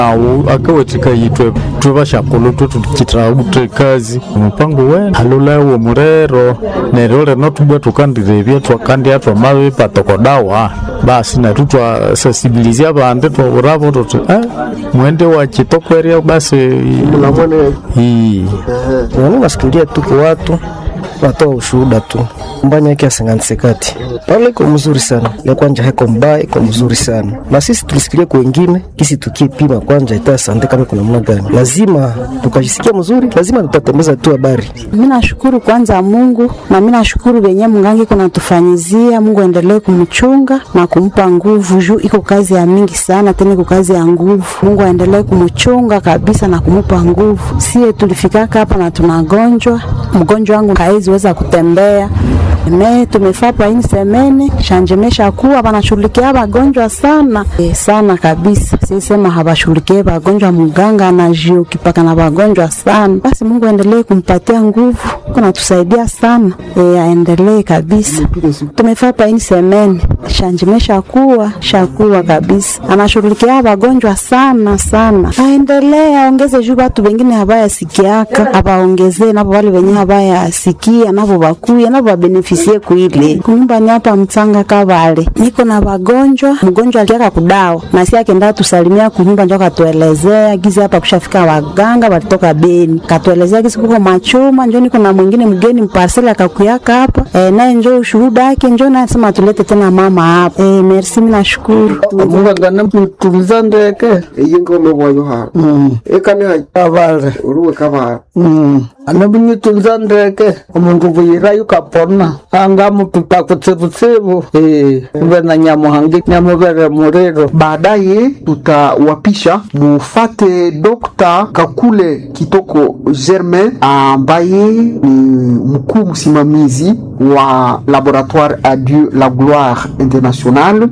awo akawathika yithwe thwe bashakhulu thwe thuthikithaute kazi omupango wene halulawo murero neryo lino thubwa thukandirebya thwakandya thwamabipa tokodawa basi nethu twasasibilizya abandi twawurabo thuthi "Ah, mwende wakitokwerya basi Mnamwone ii Nani wasikilia tuko watu watoa ushuhuda tu mbanya yake asinganisekati pale iko mzuri sana le kwanja heko mbaya iko mzuri sana na sisi tulisikilia kwa wengine kisi tukipima kwanja ita sante kama kuna namna gani lazima tukajisikia mzuri lazima tutatembeza tu habari Mi nashukuru kwanza Mungu na mi nashukuru venye mgangi kunatufanyizia. Mungu aendelee kumchunga na kumpa nguvu, juu iko kazi ya mingi sana, tena iko kazi ya nguvu. Mungu aendelee kumchunga kabisa na kumupa nguvu. Sie tulifikaka hapa na tunagonjwa, mgonjwa wangu haiziweza kutembea me tumefaa pa ini semene shanjemesha kuwa banashughulikia wagonjwa sana e, sana kabisa. Sisema hawashughulikie wagonjwa, mganga anajiokipaka na wagonjwa sana. Basi Mungu aendelee kumpatia nguvu, kunatusaidia sana e, aendelee kabisa. Tumefaa pa ini semene shanjemesha kuwa shakuwa kabisa, anashughulikia wagonjwa sana sana, aendelee aongeze juu watu wengine habayasikiaka abaongezee nabo wale wenye habayasikia nabo bakuye nabo babenefisie kuile kunyumbani hapa mtsanga kavale niko na wagonjwa mgonjwa aliaka kudawa na si akenda tusalimia kunyumba njo katuelezea gizi hapa kushafika waganga walitoka Beni katuelezea gizi kuko machuma njo niko na mwingine mgeni mparseli akakuyaka hapa e, naye njo ushuhuda yake njo naye sema tulete tena mama hapa e, merci mimi nashukuru mungangana mtuliza ndeke eyingome bwayo ha ekane avale uruwe kabara anabinyitunza ndeke omundu buyirayo kapona anga mutupa kutsibutsibu ive na nyamuhangi nyamuvere muriro baadaye tutawapisha mufate Dr. Kakule Kitoko Germain ambaye ni mkuu msimamizi wa Laboratoire Adieu la Gloire International,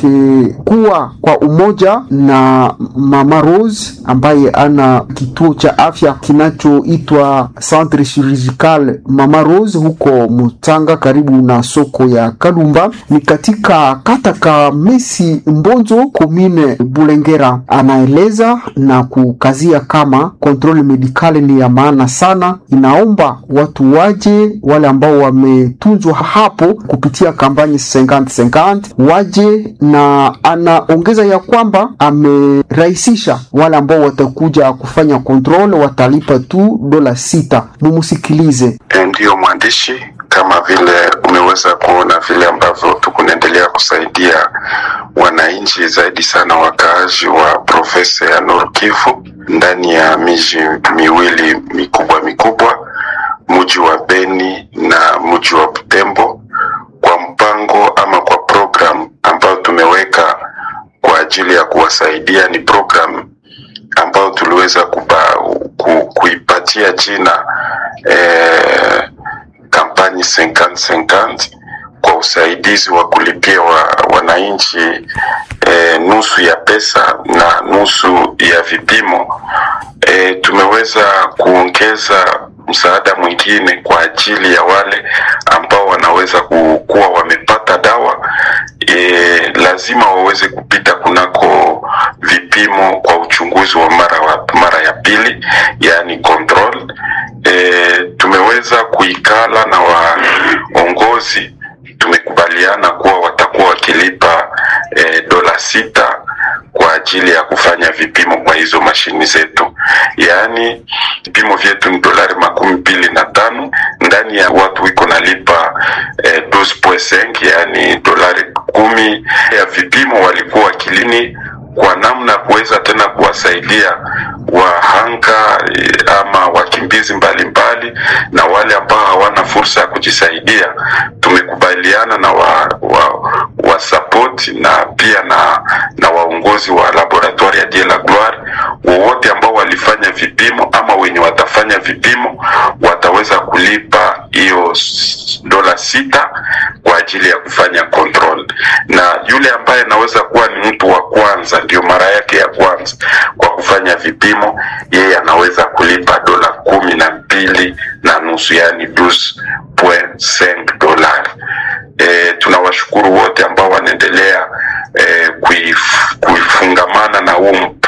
wakikuwa kwa umoja na Mama Rose ambaye ana kituo cha afya kinachoitwa Centre Chirurgical Mama Rose huko Mutanga karibu na soko ya Kalumba, ni katika kata Kamesi Mbonzo komine Bulengera. Anaeleza na kukazia kama kontrole medikali ni ya maana sana, inaomba watu waje, wale ambao wametunzwa hapo kupitia kampani 50-50 waje, na anaongeza ya kwamba amerahisisha wale ambao watakuja kufanya kontrole watalipa tu dola sita. Mumusikilize. Ndiyo mwandishi, kama vile umeweza kuona vile ambavyo tukunaendelea kusaidia wananchi zaidi sana wakaaji wa provinsi ya Nord Kivu ndani ya miji miwili mikubwa mikubwa, mji wa Beni na mji wa Butembo, kwa mpango ama kwa program ambayo tumeweka kwa ajili ya kuwasaidia. Ni program ambayo tuliweza kuba, ku, kuipatia jina eh, kampani 50-50 kwa usaidizi wa kulipia wa, wananchi e, nusu ya pesa na nusu ya vipimo. E, tumeweza kuongeza msaada mwingine kwa ajili ya wale ambao wanaweza kuwa wamepata dawa e, lazima waweze kupita kunako vipimo kwa uchunguzi wa mara, wa, mara ya pili, yaani control. E, tumeweza kuikala na waongozi tumekubaliana kuwa watakuwa wakilipa e, dola sita kwa ajili ya kufanya vipimo kwa hizo mashini zetu, yaani vipimo vyetu ni dolari makumi mbili na tano ndani ya watu wiko nalipa e, 12.5 yaani dolari kumi ya vipimo walikuwa wakilini kwa namna ya kuweza tena kuwasaidia wahanga e, ama wakimbizi mbalimbali mbali, na wale ambao hawana fursa ya kujisaidia. Tumekubaliana na wa, wa, wa support na pia na, na waongozi wa laboratoire ya Dieu la Gloire, wowote ambao walifanya vipimo ama wenye watafanya vipimo wataweza kulipa hiyo dola sita kwa ajili ya kufanya control, na yule ambaye anaweza kuwa ni mtu wa kwanza, ndio mara yake ya kwanza kwa kufanya vipimo, yeye anaweza kulipa dola kumi na mbili na nusu yaani 12.5 dolari. E, tunawashukuru wote ambao wanaendelea e, kuif, kuifungamana na huu